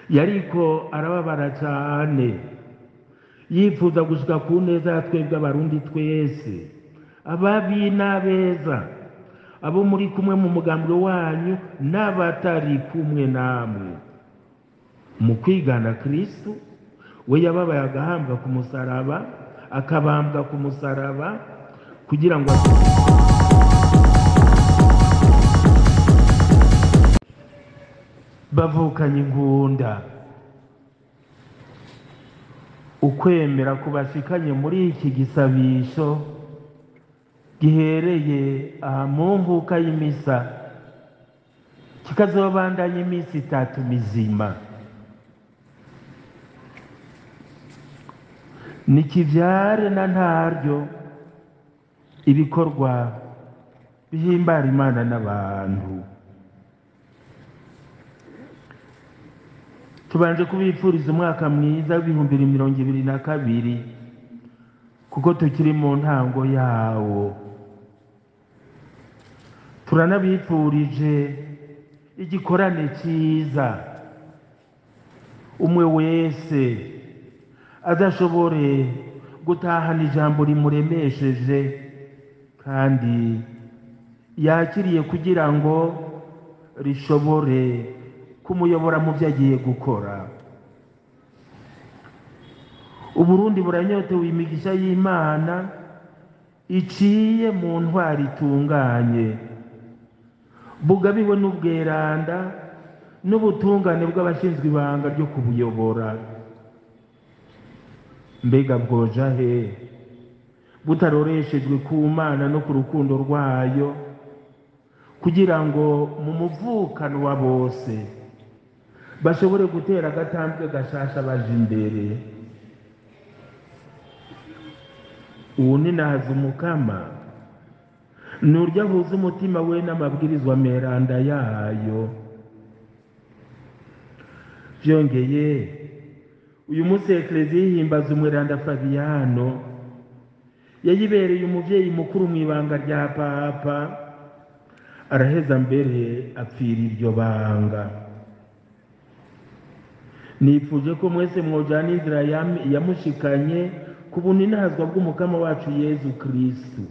yariko arababara cyane yifuza gushika ku neza ya twebwe abarundi twese ababi n'abeza abo muri kumwe mu mugambi wanyu n'abatari kumwe namwe mu kwigana kristu we yababaye agahambwa ku musaraba akabambwa ku musaraba kugira ngo bavukanye ingunda ukwemera kubashikanye muri iki gisabisho gihereye aha mu mvuka y'imisa kikazobandanya iminsi itatu mizima nikivyare na ntaryo ibikorwa bihimbara imana n'abantu tubanje kubipfuriza umwaka mwiza w'ibihumbi bibiri mirongo ibiri na kabiri kuko tukiri mu ntango yawo turanabipfurije igikorane cyiza umwe wese adashobore gutahana ijambo rimuremesheje kandi yakiriye kugira ngo rishobore kumuyobora mu byo agiye gukora uburundi buranyotewe imigisha y'imana iciye mu ntwari itunganye bugabiwe n'ubweranda n'ubutungane bw'abashinzwe ibanga ryo kubuyobora mbega bwoja he butaroreshejwe ku mana no ku rukundo rwayo kugira ngo mu muvukano wa bose bashobore gutera agatambwe gashasha baje imbere ubu ni nahaza umukama ni uryo ahuza umutima we n'amabwirizwa meranda yayo byongeye uyu munsi ekereziya yihimbaza umweranda fabiyano yayibereye umubyeyi mukuru mu ibanga rya papa araheza mbere apfira iryo banga nifuje ko mwese mwojana inzira yamushikanye ku buninazwa bw'umukama wacu yezu kirisitu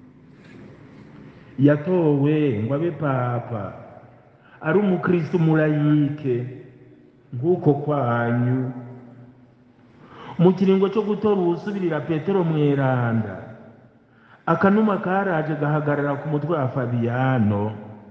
yatowe ngo abe papa ari umukristo murayike nk'uko kwanyu mu kiringo cyo gutora uwusubirira petero mweranda akanuma karaje gahagarara ku mutwe wa fabiyano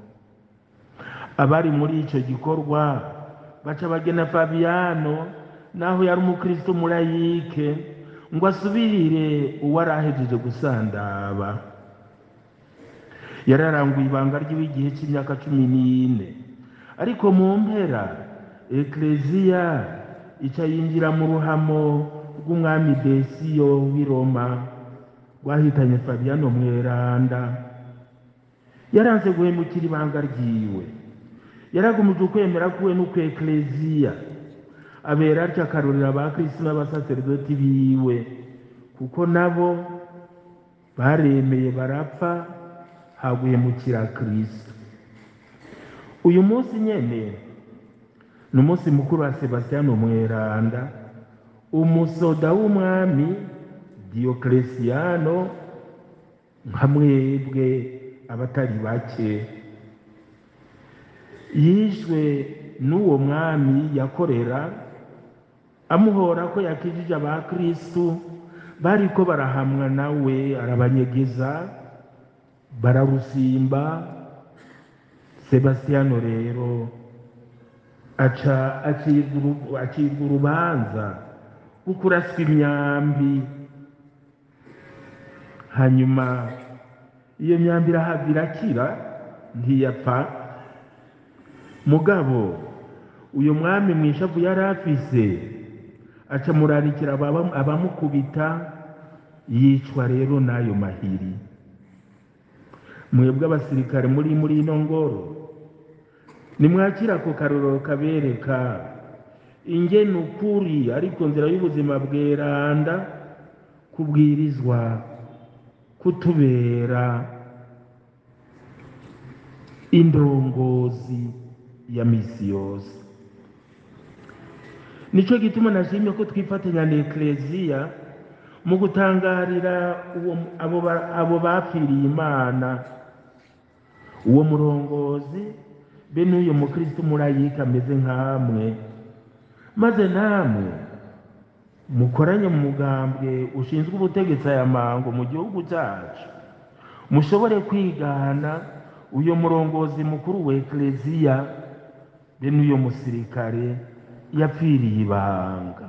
abari muri icyo gikorwa baca bagena fabiyano naho yari umukristo murayike ngo asubirire uwari ahejeje gusandaba yararanguye ibanga ry'iwe igihe cy'imyaka cumi n'ine ariko mu mpera ekereziya ica yinjira mu ruhamo rw'umwami desiyo w'i roma rwahitanye fabiyano mweranda yaranze guhemukira ibanga ryiwe yaragumije ukwemera kuwe n'uku ekereziya abera atyo akarurira abakirisitu n'abasaseredoti biwe kuko nabo baremeye barapfa haguhemukira kirisitu uyu munsi nyene ni umunsi mukuru wa sebasiyano mweranda umusoda w'umwami diyokeresiyano nka mwebwe abatari bake yishwe n'uwo mwami yakorera amuhora ko yakijije abakirisitu bariko barahamwa nawe arabanyegeza bararusimba sebasiyano rero aca acibwa urubanza rwo kuraswa imyambi hanyuma iyo myambi irahava irakira ntiyapfa mugabo uyu mwami mu ishavu yari afise aca murarikira abamukubita yicwa rero n'ayo mahiri mwebwe abasirikare muri muri ino ngoro nimwakira ako karorero kabereka ingene ukuri ariko nzira y'ubuzima bweranda kubwirizwa kutubera indongozi ya misi yose nicyo gituma nashimye ko twifatanya na ekereziya mu gutangarira uwo abo ba- abo bapfiriye imana uwo murongozi be n'uyu mukristo murayika ameze nk'amwe maze namwe mukoranye mu mugambwe ushinzwe ubutegetsi aya mango mu gihugu cyacu mushobore kwigana uyu murongozi mukuru wa ekereziya be n'uyu musirikare yapfiriye ibanga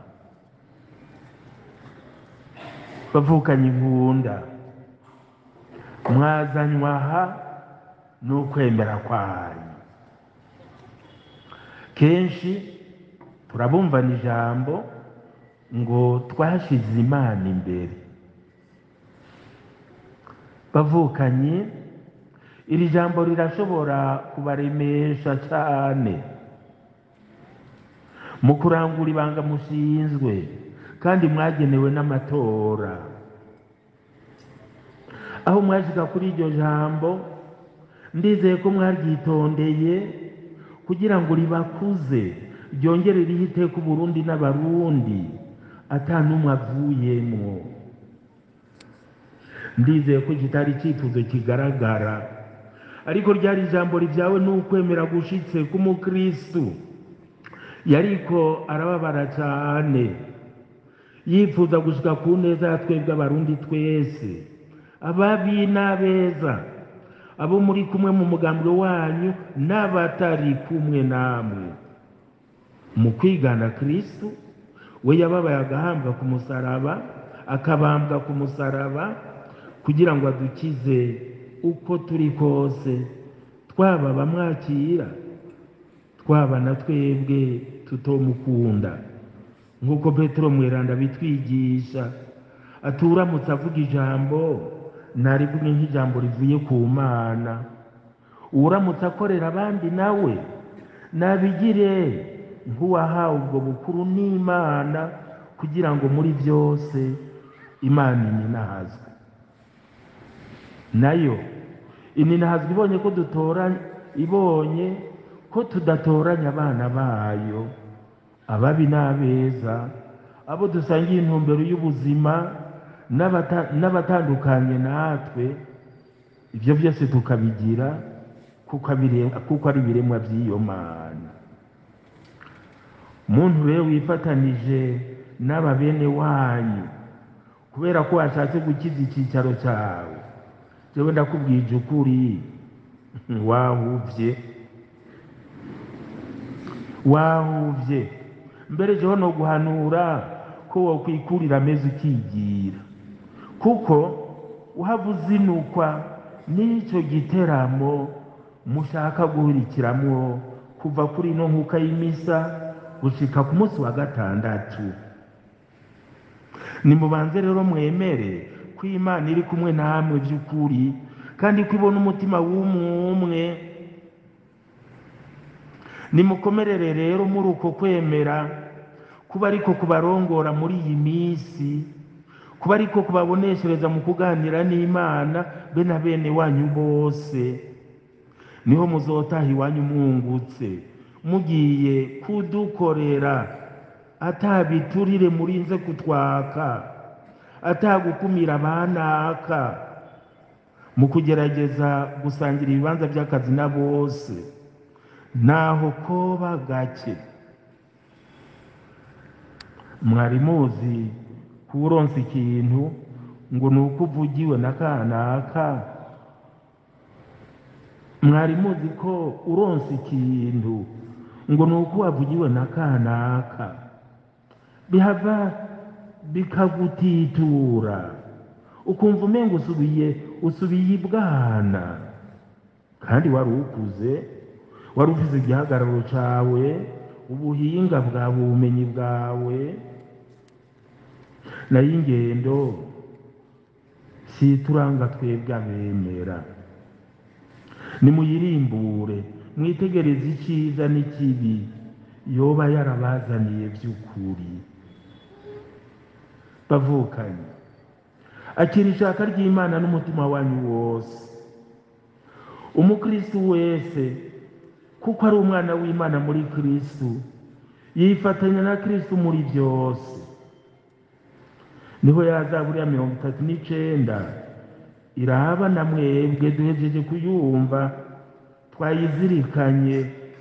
bavukanye inkunda mwazanywa aha n'ukwemera kwanyu kenshi turabumvana ijambo ngo twashyize imana imbere bavukanye iri jambo rirashobora kubaremesha cyane mu kurangura ibanga mushinzwe kandi mwagenewe n'amatora aho mwashyika kuri iryo jambo ndizeye ko mwaryitondeye kugira ngo ribakuze ryongere rihe iteka uburundi n'abarundi ata n'umwe avuyemwo ndizeye ko kitari icyifuzo kigaragara ariko ryari ijambo ribyawe n'ukwemera gushitse k'umukristu yariko arababara cyane yifuza gushika ku neza ya twebwe abarundi twese ababi n'abeza abo muri kumwe mu mugambi wanyu n'abatari kumwe namwe mu kwigana kristu we yababaye agahambwa ku musaraba akabambwa ku musaraba kugira ngo adukize uko turi kose twaba abamwakira twaba na twebwe tutomukunda nk'uko petero mweranda bitwigisha aturamutse avuga ijambo ntarivuge nk'ijambo rivuye ku mana uramutse akorera abandi nawe nabigire nk'uwahawe ubwo bukuru n'imana kugira ngo muri byose imana ininahazwe nayo ininahazwe ibonye ko dutoranya ibonye ko tudatoranya abana bayo ababi n'abeza abo dusangiye intumbero y'ubuzima n'abata- n'abatandukanye natwe ibyo byose tukabigira kuko abire- kuko ari ibiremwa by'iyo mana muntu rero wifatanije n'aba bene wanyu kubera ko washatse gukiza icyicaro cyawe jewe ndakubwije ukuri wahuvye wahuvye mbere jeho no guhanura ko wokwikurira amezi ukigira kuko uhava uzinukwa n'icyo giteramo mushaka guhurikiramwo kuva kuri ino nkuka y'imisa gushika ku munsi wa gatandatu nimubanze rero mwemere ko imana iri kumwe namwe by'ukuri kandi ko ibona umutima w'umwe nimukomerere rero muri uko kwemera kuba ariko kubarongora muri iyi minsi kuba ariko kubaboneshereza mu kuganira n'imana be na bene wanyu bose niho muzotaha iwanyu mwungutse mugiye kudukorera atabiturire murinze kutwaka atagukumira abanaka mu kugerageza gusangira ibibanza by'akazi na bose naho koba gake mwari muzi kuronsa ikintu ngo ni uko uvugiwe na kanaka mwari muzi ko uronsa ikintu ngo ni uko wavugiwe na kanaka bihava bikagutitura ukumva umenga usubiye usubiye ibwana kandi wari ukuze wari ufite igihagararo cyawe ubuhinga bwawe ubumenyi bwawe nayo ingendo si turanga twebwe abemera nimuyirimbure mwitegereze icyiza n'ikibi yoba yarabazaniye by'ukuri bavukanye akira ishaka ry'imana n'umutima wanyu wose umukristu wese kuko ari umwana w'imana muri kristu yifatanya na kristo muri byose niho yazaburiya mirongo itatu n'icenda iraba na mwebwe duhejeje kuyumva twayizirikanye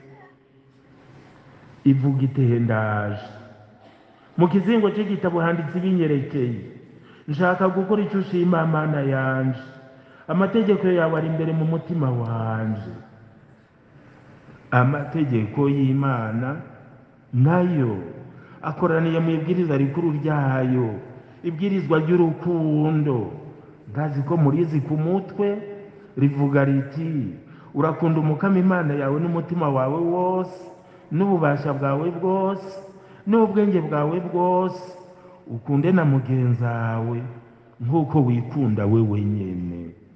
ivuga iteye ndaje mu kizingo cy'igitabo handitse ibinyerekeye nshaka gukora icyo ushima mana yanje amategeko yawe ari imbere mu mutima wanje amategeko y'imana nayo akoraniye mu ibwiriza rikuru ryayo ibwirizwa ry'urukundo ntazi ko murizi ku mutwe rivuga riti urakunda umukama imana yawe n'umutima wawe wose n'ububasha bwawe bwose n'ubwenge bwawe bwose ukunde na mugenzi wawe nk'uko wikunda we wenyine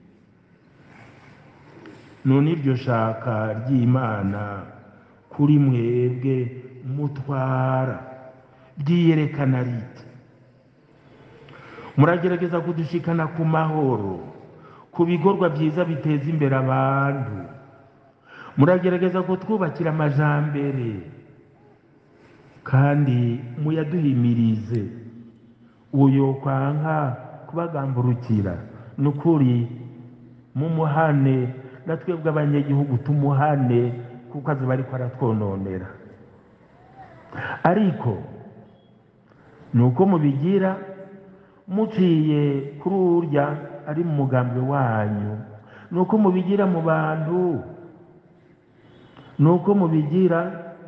none iryo shaka ry'imana kuri mwebwe mutwara ryiyerekana riti muragerageza kudushikana ku mahoro ku bikorwa byiza biteza imbere abantu muragerageza kutwubakira amajambere kandi muyaduhimirize uyo kwanka kubagamburukira ni ukuri mumuhane na twebwe abanyagihugu tumuhane kuko azi bariko aratwononera ariko ni uko mubigira muciye kuri urya ari mu mugambi wanyu ni uko mubigira mu bantu ni uko mubigira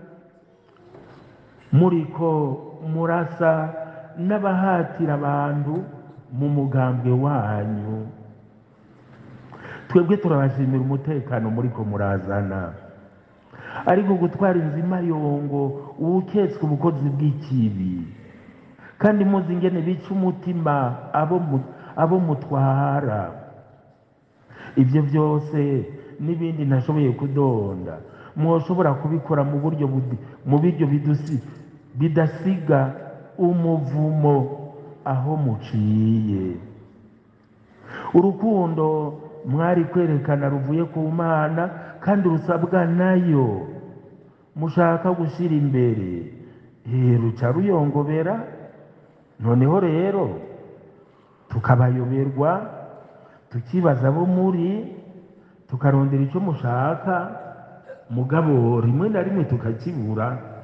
muriko murasa n'abahatira abantu mu mugambi wanyu twebwe turabashimira umutekano muriko murazana ariko gutwara inzima yongo uwuketswe ubukozi bw'ikibi kandi muzi ingene bica umutima abo mu- abo mutwara ibyo byose n'ibindi ntashoboye kudonda mwoshobora kubikora mu buryo budi- mu biryo bidusi- bidasiga umuvumo aho muciye urukundo mwari kwerekana ruvuye ku mana kandi rusabwa nayo mushaka gushyira imbere Eh, ruca ruyongobera noneho rero tukabayoberwa tukibaza abo muri tukarondera icyo mushaka mugabo rimwe na rimwe tukakibura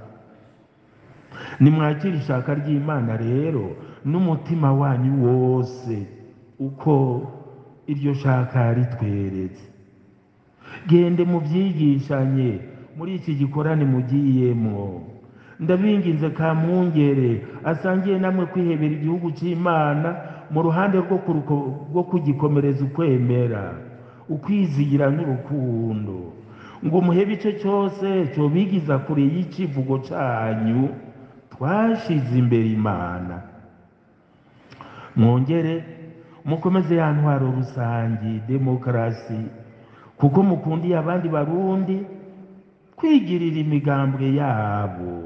nimwakira ishaka ry'imana rero n'umutima wanyu wose uko iryo shaka ritweretse gende mubyigishanye muri iki gikorane mugiyemwo ndabinginze ka mwungere asangiye namwe kwihebera igihugu cy'imana mu ruhande rwo kuruko- rwo kugikomereza ukwemera ukwizigira n'urukundo ngo muhebe icyo cyose cyobigiza kure y'icivugo cyanyu twashize imbere imana mwongere mukomeze ya ntwaro rusangi demokarasi kuko mukundiye abandi barundi kwigirira imigambwe yabo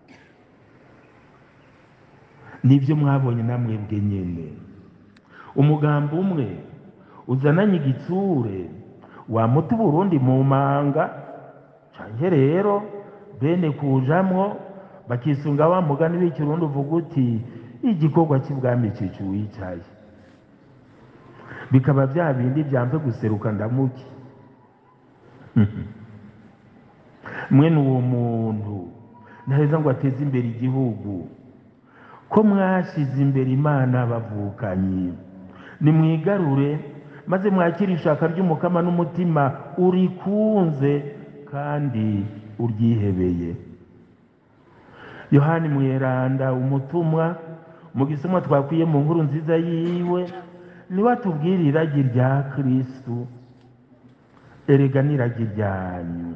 nibyo mwabonye namwebwe nyine umugambi umwe uzananye igitsure wamuta uburundi mu manga canke rero bene kujamwo bakisunga wa mugani w'ikirundi uvuga uti igikorwa cy'ibwami cica uwicaye bikaba bya bindi byamve guseruka ndamuke mwene uwo muntu ntaheza ngo ateze imbere igihugu ko mwashyize imbere imana bavukanyi nimwigarure maze mwakire ishaka ry'umukama n'umutima urikunze kandi uryihebeye yohani mweranda umutumwa mu gisomwa twakwiye mu nkuru nziza yiwe niwe atubwira iragi rya kristu erega n'iragi ryanyu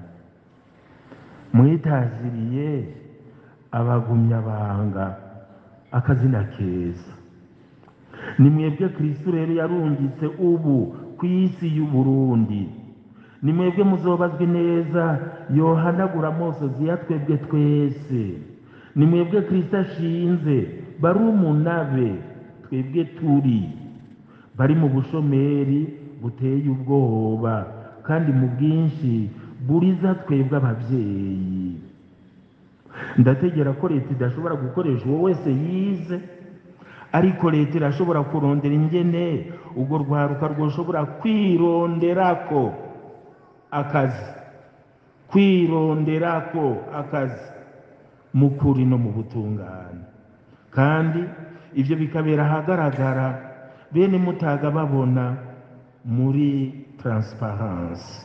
mwitaziriye abagumyabanga akazina keza ni mwebwe kristu rero yarungitse ubu ku isi y'uburundi ni mwebwe muzobazwe neza yohanagura amosozi ya twebwe twese ni mwebwe kristo ashinze barumunabe twebwe turi bari mu bushomeri buteye ubwoba kandi mu bwinshi buriza twebwe ababyeyi ndategera ko leta idashobora gukoresha uwo wese yize ariko leta irashobora kurondera ingene urwo rwaruka rwoshobora kwironderako akazi kwironderako akazi mu kuri no mu butungane kandi ibyo bikabera ahagaragara bene mutaga babona muri taransiparansi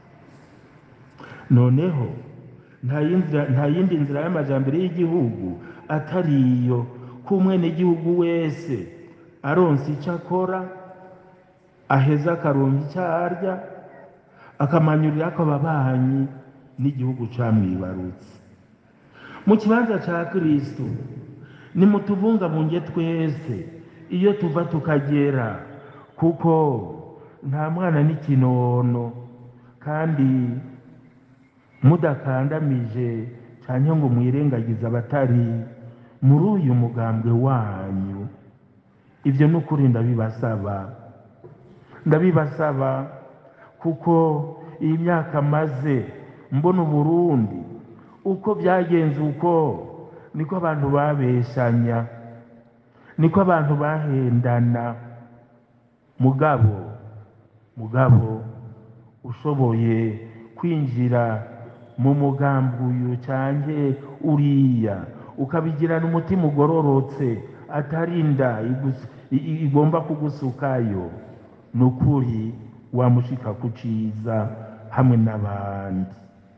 noneho nta yindi nzira y'amajyambere y'igihugu atari iyo ko umwenegihugu wese aronsa icyo akora aheza akaronka icyo arya akamanyurira ko ababanyi n'igihugu camwibarutse mu kibanza cya kirisitu nimutubungabunge twese iyo tuva tukagera kuko nta mwana n'ikinono kandi mudakandamije cyane ngo mwirengagize abatari muri uyu mugambwe wanyu ibyo ni ukuri ndabibasaba ndabibasaba kuko iyi myaka maze mbona uburundi uko byagenze uko niko abantu babeshanya niko abantu bahendana mugabo mugabo ushoboye kwinjira mu mugambi uyu cyane uriya ukabigirana umutima ugororotse atari inda igomba kugusukayo ni ukuri wamushika ku cyiza hamwe n'abandi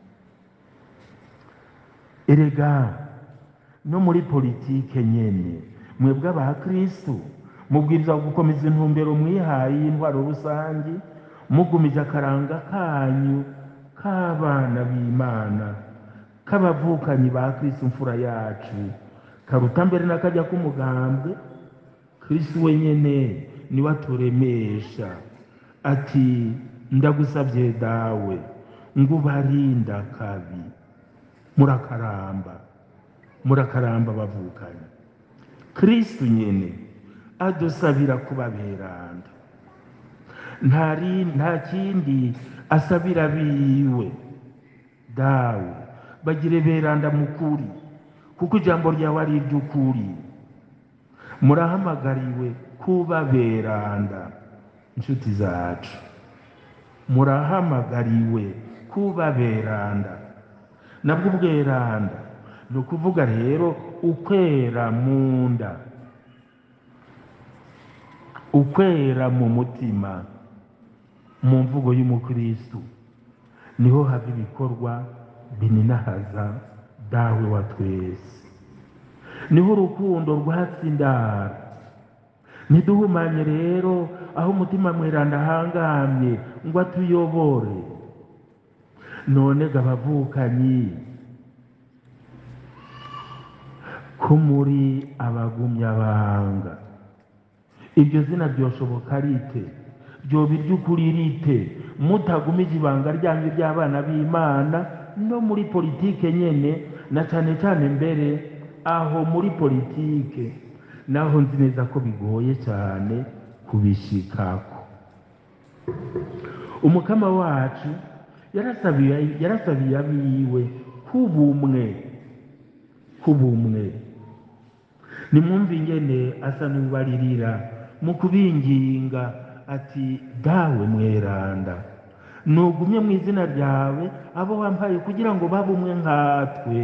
erega no muri politike nyene mwebwe abakristu mubwiriza gukomeza intumbero mwihaye y'intwaro rusange mugumije akaranga kanyu k'abana b'imana k'abavukanyi ba kristu mfura yacu karuta mbere n'akajya k'umugambwe kristu wenyene niwe aturemesha ati ndagusabye dawe ngo ubarinda kabi murakaramba murakaramba bavukanye kristu nyene adusabira kuba beranda ntari nta kindi asabira biwe dawe bagire beranda mukuri kuko ijambo ryawe ari iry'ukuri murahamagariwe kuba beranda inshuti zacu murahamagariwe kuba beranda nabwo ubweranda ni ukuvuga rero ukwera mu nda ukwera mu mutima mu mvugo y'umukristu niho hava ibikorwa bininahaza dawe wa twese niho urukundo rwatsindara ntiduhumanye rero aho umutima mweranda ahangamye ngo atuyobore none ga abavukanyi ko muri abagumyabanga iryo zina ryoshoboka rite ryoba iry'ukuri rite mutagumije ibanga ryanyu ry'abana b'imana no muri politike nyene na cyane cyane mbere aho muri politike naho nzi neza ko bigoye cyane kubishikako umukama wacu yarasabiye yarasabiye abiwe kubumwe kubumwe nimwumve ingene asa n'ubaririra mu kubinginga ati dawe mweranda nugumye mu izina ryawe abo wampaye kugira ngo babe umwe nkatwe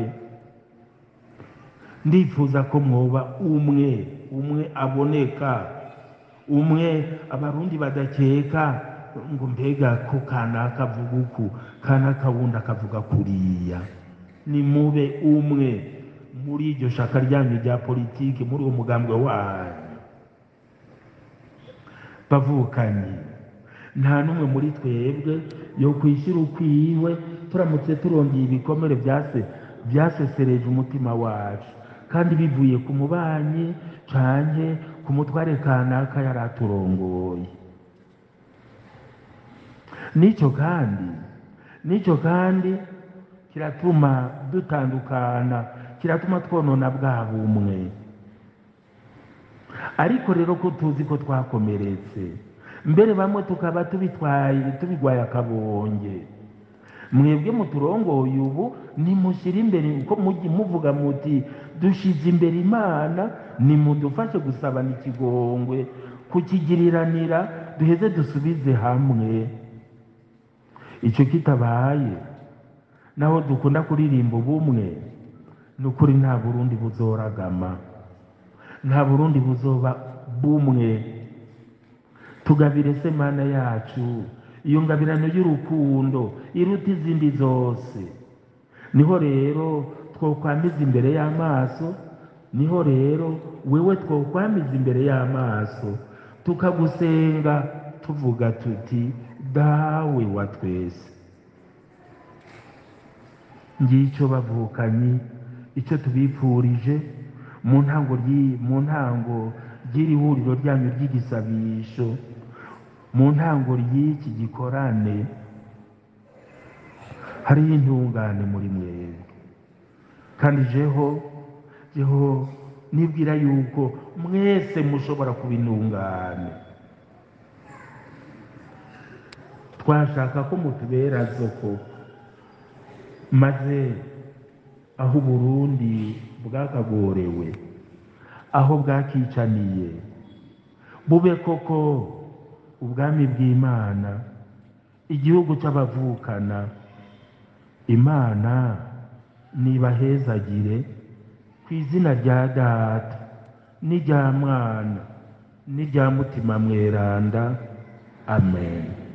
ndifuza ko mwoba umwe umwe aboneka umwe abarundi badakeka ngo mbega ko kanaka avuga uku kanaka wundi akavuga kuriya ni mube umwe muri iryo shaka ryanyu rya politiki muri uwo mugambwe wanyu bavukanyi nta n'umwe muri twebwe yo kwishyira ukwiwe turamutse turongeye ibikomere byase byasesereje umutima wacu kandi bivuye ku mubanyi canke ku mutware kanaka yari aturongoye n'icyo kandi n'icyo kandi kiratuma dutandukana kiratuma twonona bwa bumwe ariko rero ko tuzi ko twakomeretse mbere bamwe tukaba tubitwaye tubigwaye akabonge mwebwe muturongoye ubu nimushyire imbere uko mujye muvuga muti dushyize imbere imana nimudufashe gusabana ikigongwe kukigiriranira duheze dusubize hamwe icyo kitabaye naho dukunda kuririmba ubumwe ni ukuri nta burundi buzoragama nta burundi buzoba bumwe tugabire se mana yacu iyo ngabirano y'urukundo iruta izindi zose niho rero twokwamiza imbere y'amaso niho rero wewe twokwamiza imbere y'amaso tukagusenga tuvuga tuti dawe wa twese ngicyo bavukanyi icyo tubipfurije mu ntango mu ntango ry'iri huriro ryanyu ry'igisabisho mu ntango ry'iki gikorane hariho intungane muri mwebwe kandi jeho jeho nibwira yuko mwese mushobora kuba intungane twashaka ko mutubera zoko maze aho uburundi bwakagorewe aho bwakicaniye bube koko ubwami bw'imana igihugu cy'abavukana imana nibahezagire ku izina rya data n'irya mwana n'irya mutima mweranda amen